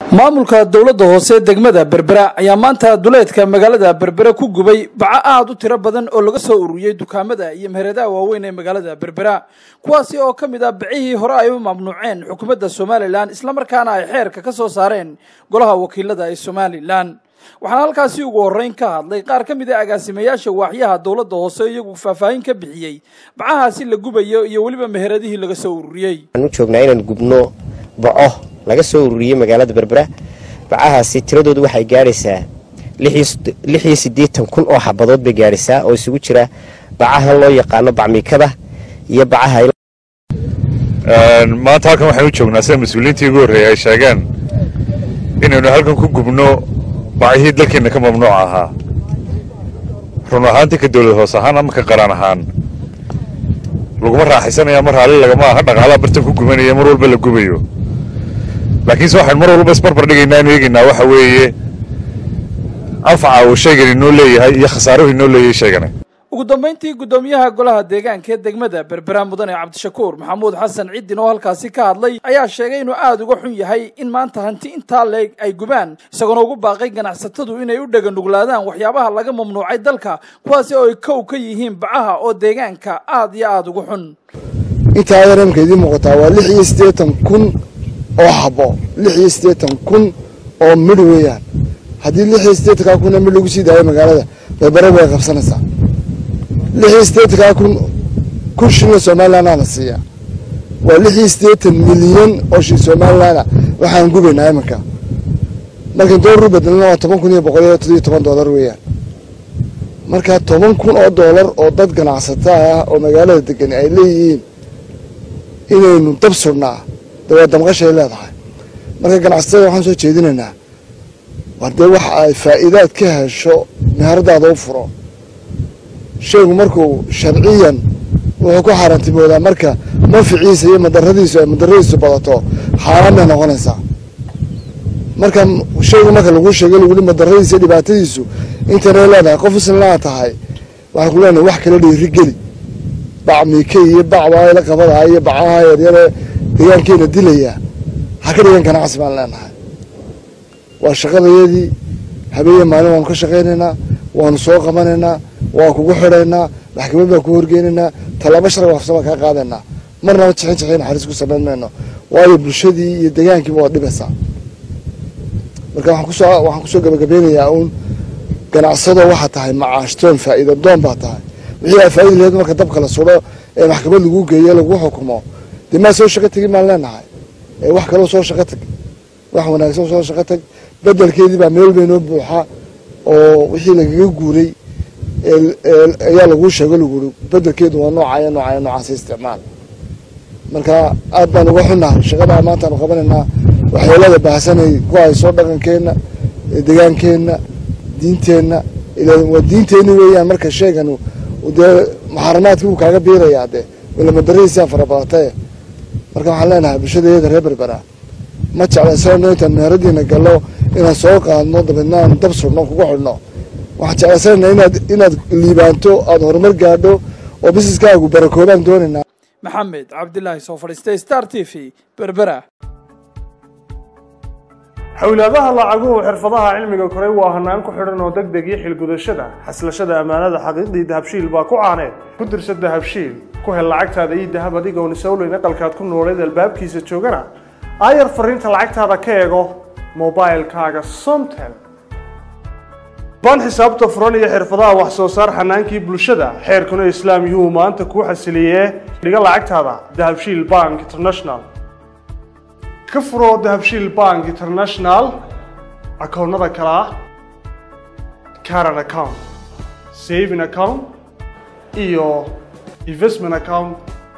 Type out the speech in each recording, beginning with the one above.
maamulka dowladda hoose degmada berbera ayaa maanta duleedka magaalada berbera ku gubay baco aada u tiro badan oo laga soo ururiyey dukaamada iyo meheradaha waaweyn ee magaalada berbera kuwaasi oo ka mid ah bicihii hore ay u mamnuuceen xukuumadda somalilan islamarkaana ay xeerka ka soo saareen golaha wakiilada ee somalilan waxaana halkaasi ugu horreyn ka hadlay qaar ka mid a agaasimayaasha waaxyaha dowladda hoose iyagu faahfaahin ka bixiyey bacahaasi la gubayo iyo weliba meheradihii laga soo ururiyey waxaan u joognaa inaan gubno baco laga soo ururiyey magaalada berbera bacahaasi tiradoodu waxay gaadhaysaa lix iyo siddeetan kun oo xabadood bay gaadhaysaa oo isugu jira bacahan loo yaqaano bacmiikada iyo bacaha maanta halkan waxaan u joognaa sida mas-uuliyiintii ugu horreeyay ay sheegeen inaynu halkan ku gubno bacihii dalkeenna ka mamnuuc ahaa run ahaantii ka dowlad hoos ahaan ama ka qaran ahaan laguma raaxaysanaya mar raalli lagama aha dhaqaalaha bartan ku gubanaya mar walba la gubayo laakiinse waxaynu mar walba isbarbar dhigaynaa inu eegaynaa waxa weeye anfaca uu shaygan inoo leeyahay iyo khasaaruhu inoo leeyahay shaygani ugu dambayntii guddoomiyaha golaha deegaanka ee degmada berbera mudane cabdishakuur maxamuud xasan ciddin oo halkaasi ka hadlay ayaa sheegay inuu aada uga xun yahay in maanta hanti intaa leeg ay gubaan isagoona ugu baaqay ganacsatadu inay u dheganuglaadaan waxyaabaha laga mamnuucay dalka kuwaasi oo ay kow ka yihiin bacaha oo deegaanka aada iyo aada ugu xun intaa yaramka idiin muuqataa waa lix iyo siddeetan kun oo xabo lix iyo siddeetan kun oo midh weeyaan haddii lix iyo siddeetankaa kun oo midh lagu sii daayo magaalada berbera way qabsanaysaa lix iyo siddeetankaa kun kun shilna somalilanaa la siiyaa waa lix iyo siddeetan milyan oo shil somalilana waxaan gubaynaa iminka markan doolar u bedelna waa toban kun iyo boqol iyo toddobiyo toban doolar weeyaan marka toban kun oo doolar oo dad ganacsata ah oo magaalada degan ay leeyihiin inaynu dab surnaa dee waa damqashay leedahay marka ganacsatada waxaan soo jeedinaynaa war dee waxa ay faa'iidaad ka hesho meheradaada u furo shaygu markuu sharciyan wuxuu ku xaaraantimoodaa marka manficiisa iyo madaradiisu ay madaradiisu badato xaaraan bay noqonaysaa marka shaygu marka laguu sheegay laguli madaradiisa iyo dhibaatadiisu intanay leedahay qof isnlaa tahay waxaan ku leenahay wax kala dhiiri geli bac miike iyo bac waayla qabadaha iyo bacaha yaryare deegaankeena dilaya ha ka dhigan ganacsi baan leenahay waa shaqadayadii habeeye maalin waanu ka shaqaynaynaa waanu soo qabanaynaa waan kugu xidhaynaa maxkamad baan ku horgeynaynaa tallaabo sharci waafsan baan kaa qaadaynaa marnaba jixin jixin naxariis ku samayn mayno waayo bulshadii iyo deegaankiiba waad dhibaysaa marka waxaan kusoo waxaan kusoo gabagabeynayaa uun ganacsado waxaa tahay macaashtoon faa'iida doon baa tahay wixii aa faa'ida laheed marka dabka la sudho ee maxkamad lagu geeyo lagu xukumo dee maa soo shaqo tegin baan leenahay ee wax kaloo soo shaqo tag wax wanaagsan soo shaqo tag bedelkeedii baa meel baynoo buuxa oo wixii lagaga guuray ayaa laguu sheego laguri bedelkeedu waa noocaya noocaya noocaasa isticmaal marka aad baan uga xunnahay shaqadaa maantaanu qabanaynaa waxyeelada baahsanay ku hayso dhaqankeenna degaankeenna diinteenna waa diinteenni weeyaan marka sheegan dee muxaramaadkii wuu kaaga biirayaa dee walamadarihiisaa farabadatee marka waxaan leenahay bulshadeeda reer berbera ma jeclaysano intaan meheradiina gallo inaan soo qaadno dabeedna aan dab surno kugu xidhno waxaan jeclaysanayna inaad inaad liibaanto aada horumar gaadho oo bisiskaagu barakoobaan doonaynaa maxamed cabdilaahi soo fadhiistay star t v berbera xowlaadaha lacaguhu xirfadaha cilmiga koray waa hanaan ku xidhan oo deg deg iyo xilgudashada xaslashada ammaanada xaqiiqdii dahabshiil baa ku caaneed ku dirsa dahabshiil ku hel lacagtaada iyo dahab adigoon isowleyn aqalkaad ku nooleed albaabkiisa joogana aayar fariinta lacagtaada ka eego mobilkaaga somtel baan xisaabta furan iyo xirfadaha wax soo saar xanaankii bulshada xeerkuna islaam yuu maanta kuu xasiliyee dhiga lacagtaada dahabshiil bank international ka furo dahabshiil bank international akoonnada kale ah caran account saving account iyo investment account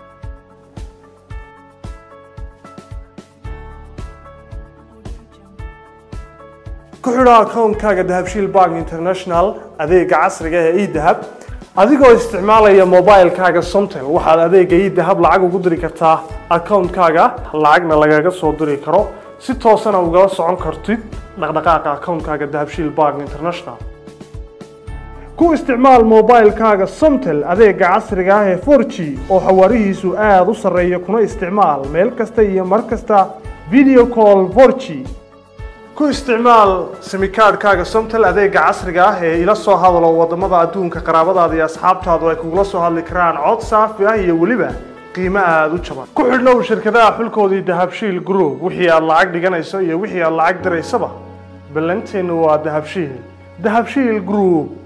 ku xidho akoonkaaga dahabshiil bank international adeega casriga ee edahab adigoo isticmaalaya mobilkaaga somtel waxaad adeega edahab lacag ugu diri kartaa akoonkaaga lacagna lagaga soo diri karo si toosana ugala socon kartid dhaqdhaqaaqa akoonkaaga dahabshiil bank international ku isticmaal mobilkaaga somtel adeega casriga ah ee 4g oo xawaarihiisu aada u sarreeya kuna isticmaal meel kasta iyo mar kasta video call 4g ku isticmaal simikaadhkaaga somtel adeega casriga ah ee ila soo hadalo wadamada adduunka qaraabadaada iyo asxaabtaadu ay kugula soo hadli karaan cod saafi ah iyo weliba qiimo aada u jaban ku xidhnow shirkadaha xulkoodii dahabshiil group wixii aad lacag dhiganayso iyo wixii aad lacag diraysaba ballanteenu waa dahabshiil dahabshiil group